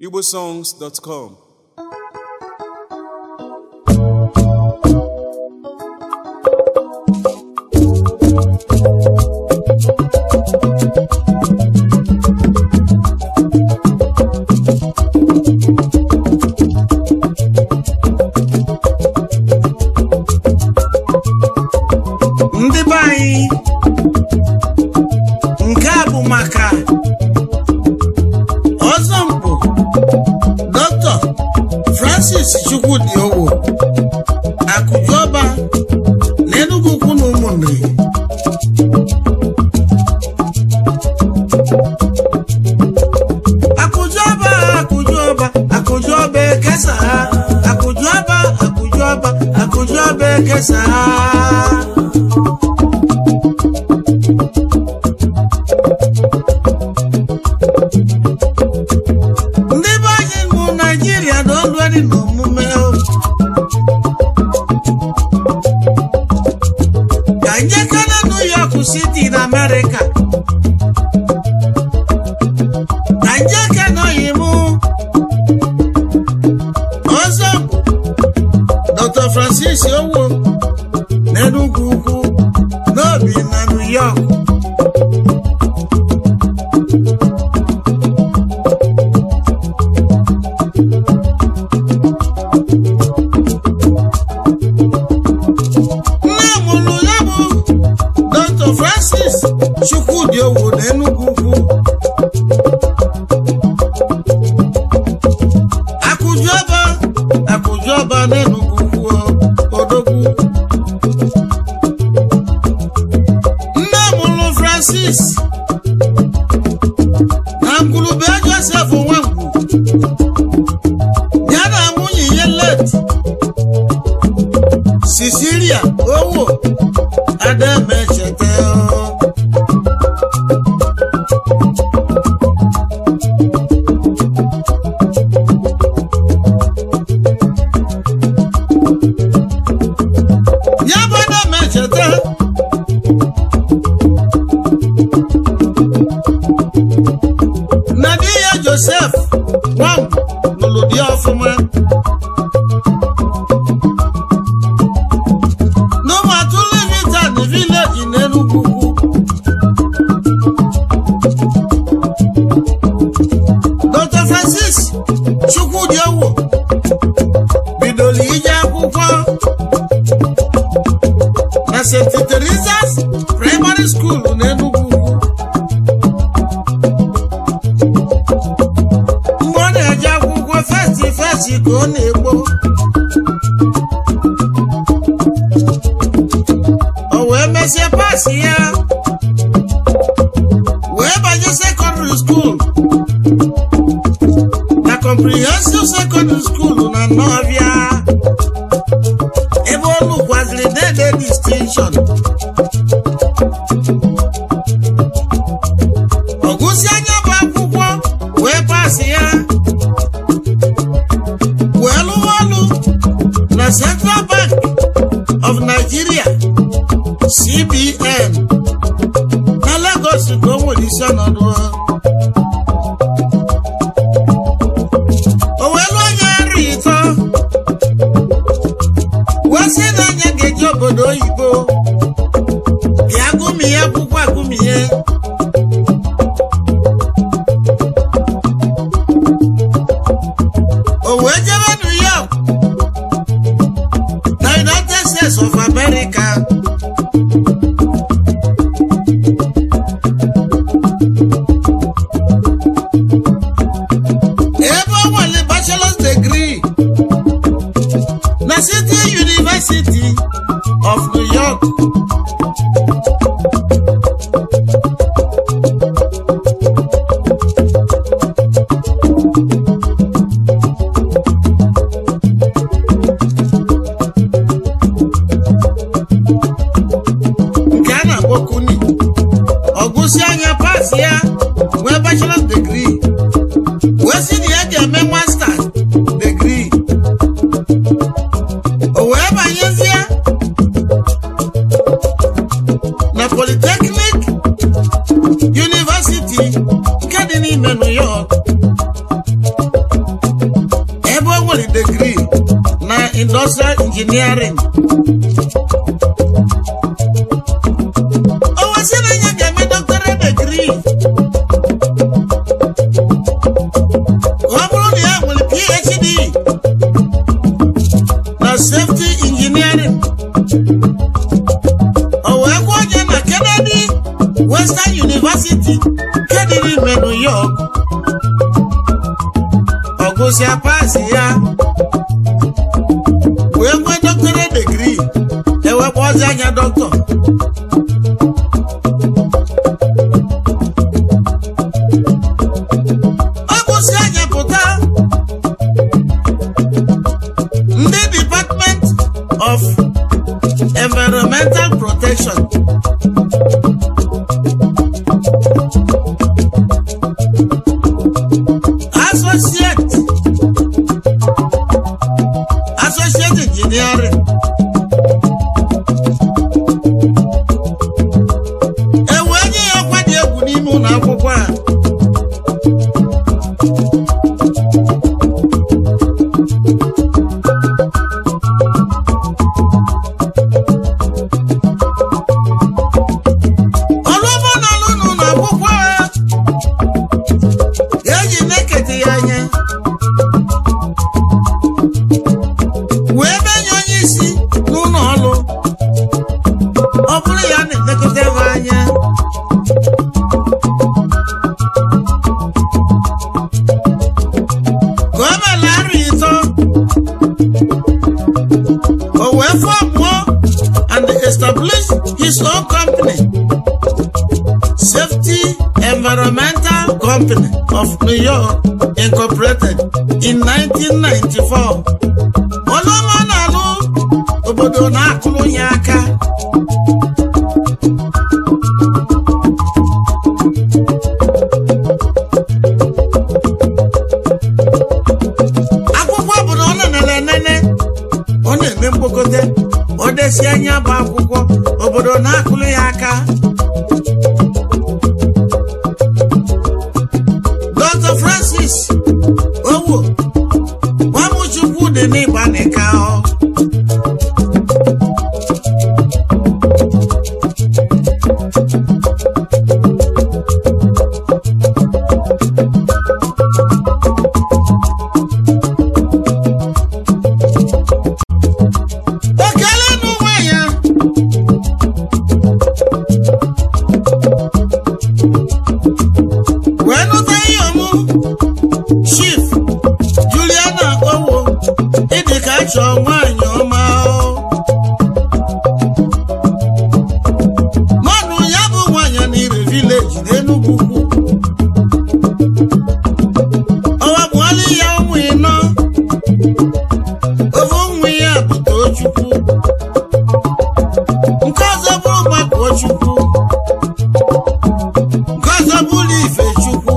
igbosongs.com ndị be anyị nke a bụ maka ọzọ mpụ dr francis chukwudi owo akụjọba na enugu ukwu na ụmụnri akụjọba akụjọba akụjọba ekesa ha akụjọba akụjọba akụjọba ekesa ha ndị be anyị bụ naijiria na olueri na omume o. ka njekere new york city na amerịka ka njeke nọghị mụ ọzọ dr francis owo na enugwu ukwu n'obi na new york nne mụrụ ya bụ dr francis chukwudi owo na enugwu ukwu akụjọba akụjọba na enugwu ukwu odogwu nne mụrụ francis na ngwurube josef nwangwu ya na nwunye ya leti Sicilia owó Adamechete o. Yabụ Adamechete. Na di ya Joseph nwam lụrụ di ọfụma. n'ụmụatụrụ vitan vileji n'enugwu dr francis chukwudiowo bidoro ije akwụkwọ na st teresas primary school n'enugwu mgbe ọ na-eje akwụkwọ festi festi ka ọ na-egbo o wee mesie paasị ya wee banye sekọndịrị skuul na comprehensive secondary school na Nnọbịa ebe o lukwaziri dede distinction ọgụsi anya bụ akwụkwọ wee paasị ya wee lụwa ọlụ na Central Bank of Nigeria CBN na Lagos ka o nwere isi ọnọdụ o wee lụọ anya nri ịtọ wee sị na anya ga-eji obodo oyibo bịa gụmie akwụkwọ agụmie o wee jebe New York na United States of America ebe ọ nwere bachelor's degree na City University of New York degree na industrial engineering o wesị na ya ga-eme doctorate degree ọ bụrụ na ya nwere phd na safety engineering o wee gụọ onye na kennedy western university nke dị n'ime new york ọgụsịa pasị ya wee nwee doctorate degree ewekpọzi anya dọkịta ọ gụsị anya pụta ndị department of environmental protection associate associate engineering ewee nye ya ọkwa dị egwu n'ime ụlọ akwụkwọ a ọlụọma na-alụ n'ụlọ akwụkwọ a eji nekete ya anya wee menye onye isi n'ụlọ ọrụ ọ bụrụ ya na-elekọta ebe anya ka o mere arọ ịtọ o wee fọmụọ and establish his own company Safety Environmental Company of New York Incorporated in 1994. Ọlụọma na-alụ obodo na-akụrụ ya aka. Akwụkwọ bụ na ọ nenere enene, ọ na-eme mkpokote, ọ desi anya bụ akwụkwọ, obodo na-akụrụ ya aka. Dr. Francis Owo Nwamuchukwu dị n'Igbanika ọ. Ekele n'onwe ya wee nụta ihe ọmụ Chief Juliana Owo ịdị ka chọọ nwaanyị ọma o. mọnụ ya bụ nwaanyị n'ire vileji n'Enugwu ukwu ọwa bụọla ya ụmụ ịnọ ofu ụmụ ya bụ Tochukwu nke ọzọ bụrụ gbakọ Chukwu nke ọzọ bụrụ Ifechukwu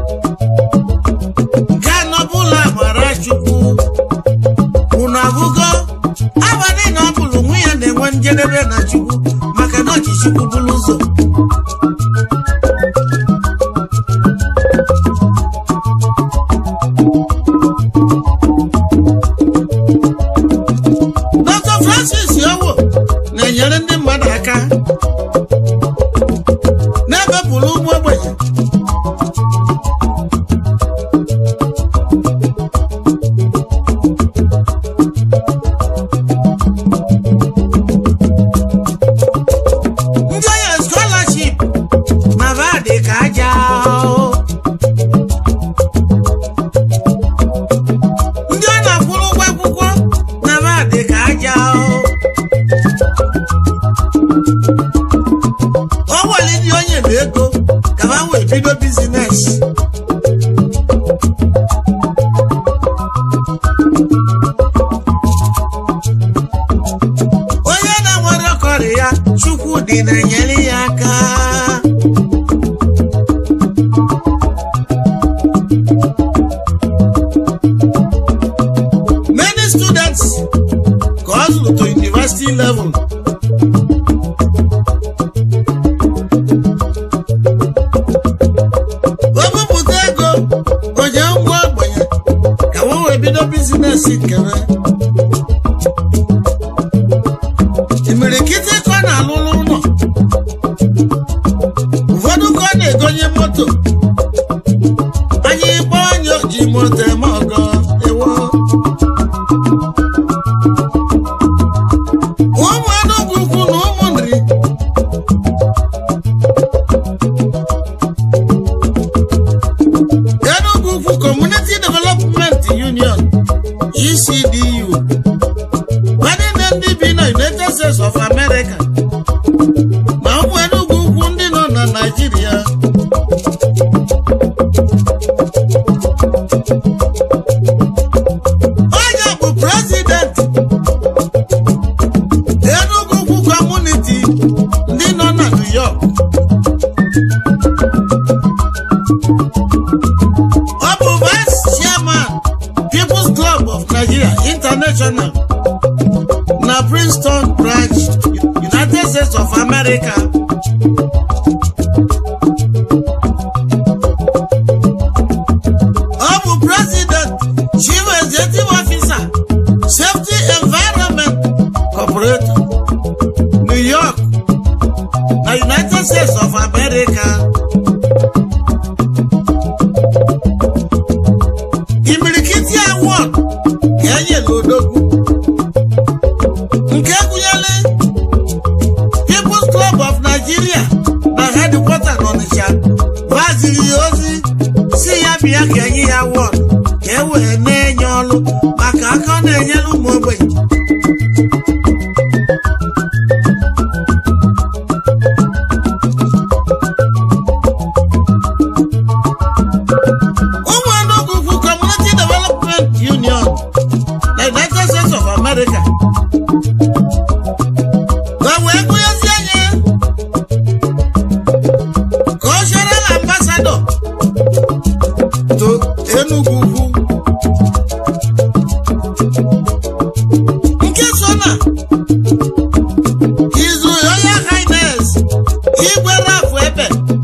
nke anọ bụla amara chukwu unu agụgo abalị na ọ bụrụ nwa ya na-enwe njedebe na chukwu maka na ọchị chukwu bụrụ ụzọ Dr. Francis Owo na-enyere ndị mmadụ aka na-ebepụrụ ụmụ ogbenye ndị onye scholarship na vadị ka aja o. ndị ọ na-akwụrụ ụgwọ akwụkwọ na vadị ka aja o. o nwere ndị onye bụ ego ka ha wee bido bizines onye na-nwere ọkọrị ya chukwu dị na-enyere ya aka many students ka ọ zụrụ to university level bido bizines nkebe imirikiti ka ọ na-alụlụ ụlọ ụfọdụ ka ọ na-egonye moto anyị kpọọ onye ji moto eme ọgọ ewo ụmụ Enugu ukwu na ụmụ nri Enugu ukwu Community Development Union ECDU nwanne ndị bi na United States of America na ụmụ Enugu ukwu ndị nọ na Naịjirịa onye bụ prezident Enugu ukwu Community ndị nọ na New York ọ bụ vice chairman People's Club of Nigeria International na Princeton branch United States of America ọ bụ president chief executive officer safety environment corporation New York na United States of America imirikiti award ka enyere odogwu nke gụnyere People's Club of Nigeria na headquarter n'Ọnịcha gbaziri ya ozi si ya bịa ka enye ya award ka e wee na-enye ọrụ maka aka ọ na-enyere ụmụ ogbenye ụmụ Enugu Ukwu Community Development Union na United States of America ka wee gụnyezie anya cultural ambassador to Enugu Ukwu nke so na His Royal Highness Igwe Rafu Ebe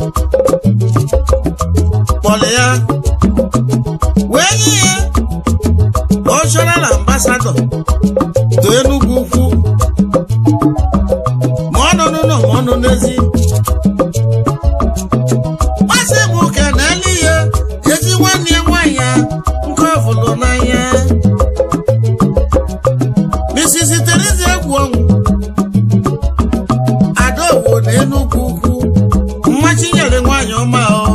kpọrọ ya wee nye ya cultural ambassador to Enugu Ukwu ma ọ nọ n'ụlọ ma ọ nọ n'ezi masị m ka na-eli ya ezi nwanne ya nwaanyị ya nke ọ fụrụ n'anya Mrs. Teresa egwu ọnwụ Adaowo na Enugu Ukwu mmachi nyere nwaanyị ọma ọ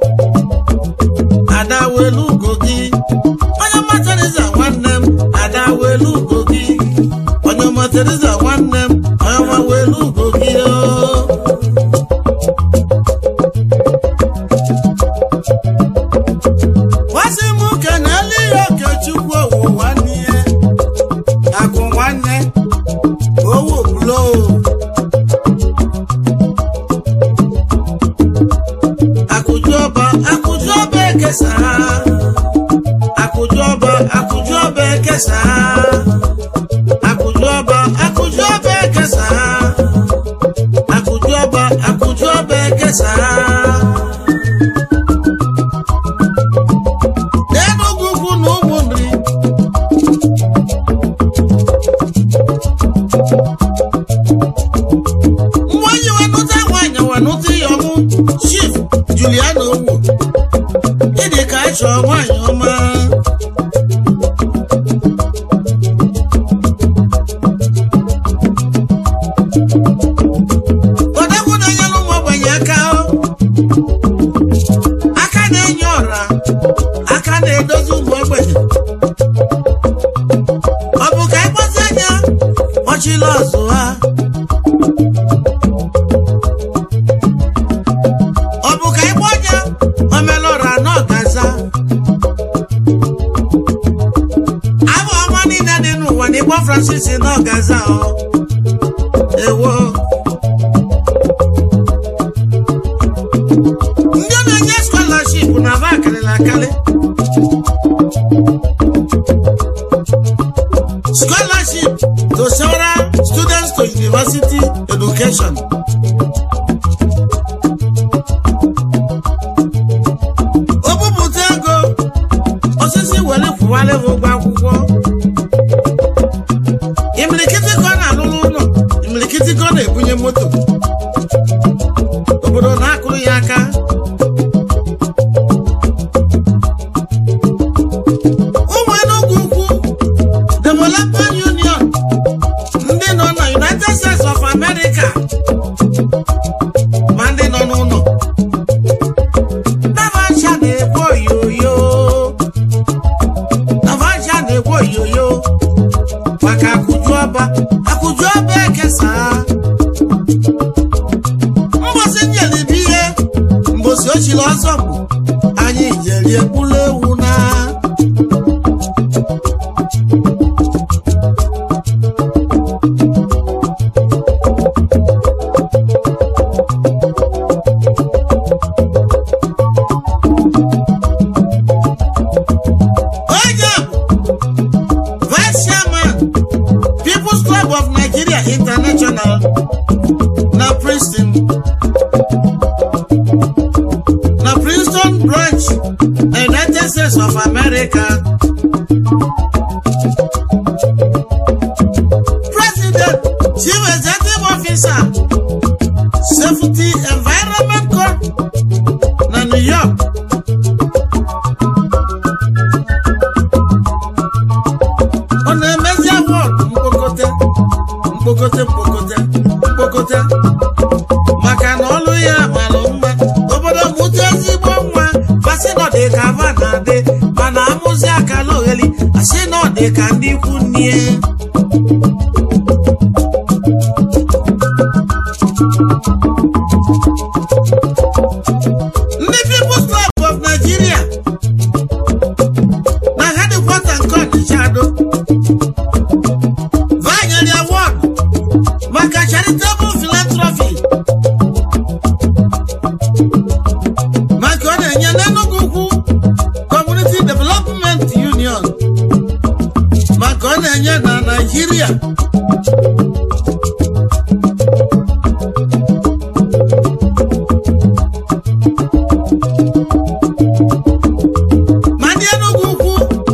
ada welu ugo gị onye ọma Teresa nwanne m ada welu ugo gị onye ọma Teresa nwanne m onye ọma welu ugo gị o Wasị m ke na eluigwe okechukwu owu nwanne ya akụ nwanne owu bulo akụju ọba akụju ọba ekesa akụju ọba akụju ọba ekesa akụju ọba akụju ọba ekesa akụju ọba akụju ọba ekesa Enugu Ukwu na ụmụnri mmanya wenụta nwanyị wenụta ya ọmụ chief Juliana Owo ịdị ka achọ nwanyị ọma odegwu na-enyere ụmụ ogbenye aka aka na-enye ọra aka na-edozi ụmụ ogbenye ọ bụ ka ịkpọzi anya ọchịla ọzụ ha ọ bụ ka ịkpọ anya omelọra n'ọgaza abụ ọma niile dị n'ụwa na ịkpọ Francis n'ọgaza ọ ewo ndị na-enye scholarship na va akarịrị akarị scholarship to several students to university education o bupụta ego osisi were kwụwara ha ụgwọ akwụkwọ America. President, Chief Executive Officer, Safety Environment Corp na New York. Ọ na-emezi awọdụ mkpokote mkpokote mkpokote mkpokote maka na ọlụ ya malụ mma obodo mụta ezigbo nwa masị na ọ dị ka ava na-adị mana amụzi akala ogheli asị na ọ dị ka ndị ikwu nnie ndị People's Club of Nigeria na headquarter nke Ọnịcha Ado vanyere award maka charitable philanthropy maka ọ na-enye n'Enugu Ukwu Community Development Union maka ọ na-enye na Nigeria ma ndị Enugu Ukwu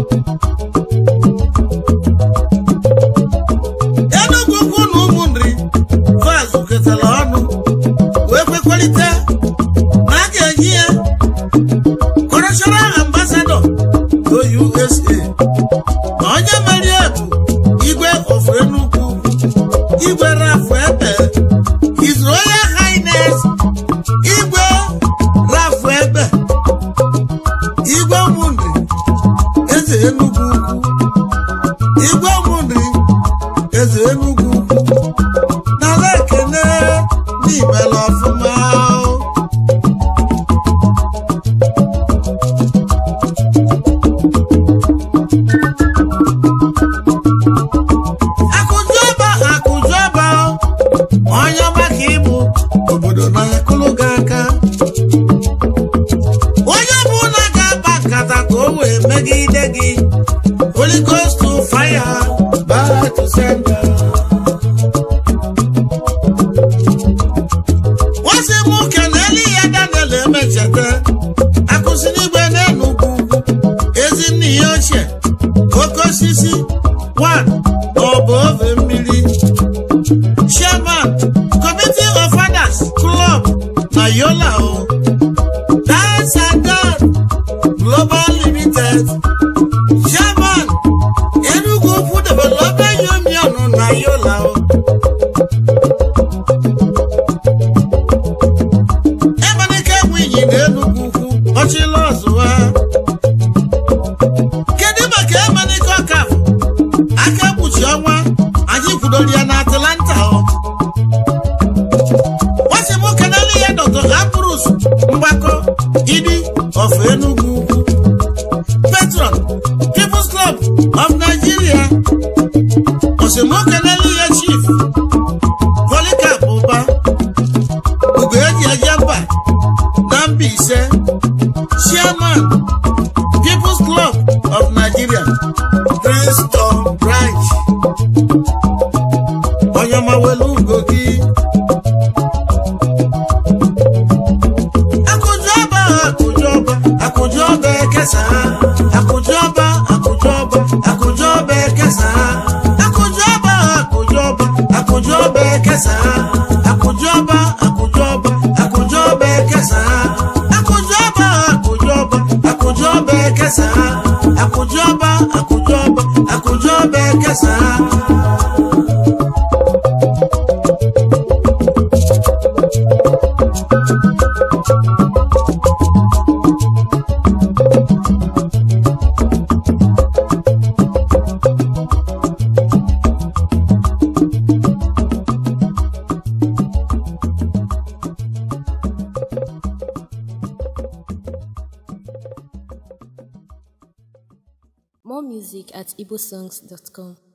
Enugu Ukwu na ụmụnri vaz ketara ọnụ wee kwekọrịta na a ga-enye ya cultural ambassador to USA na onye merie bụ igwe of Enugu Ukwu igwe Rafu Ebe His Royal Highness igwe Rafu Ebe igwe ụmụnri eze Enugu Ukwu igwe ụmụnri eze Enugu Ukwu n'ala ekene n'imela ọfụma akụjọba akụjọba onye ọma ka ịbụ obodo na-akụlụ gị aka onye ọbụla ga-akpa nkata ka o wee megide gị Holy Ghost to fire back to sender nwansị m kelele ya Daniel emecheta akụsi n'igwe n'Enugu ezi nne ya ochie oke osisi one ọbụ ove mmiri chairman committee of fathers club na yola o dance and dance global limited chairman enugu ukwu development union na yola o emenike nwunyi na enugu ukwu ọchịla ọzụwa kedu maka emenike ọkafọ aka ekpuchi ọnwa anyị kwudoro ya na atlanta o nwasị m kenele ya dr ambrus mgbakọ idi of enugu ukwu patron people's club of nigeria osimokenele ya chief polikap ụba ugo eji eje mba na Mbaise chairman people's club of nigeria Princeton branch onye mawelu ugo gị akụjọba akụjọba akụjọba ekesa akụjọba akụjọba akụjọba ekesa akụjọba akụjọba akụjọba ekesa akụjọba akụjọba akụjọba ekesa akụjọba akụjọba akụjọba ekesa akụjọba akụjọba akụjọba ekesa More music at igbosongs.com.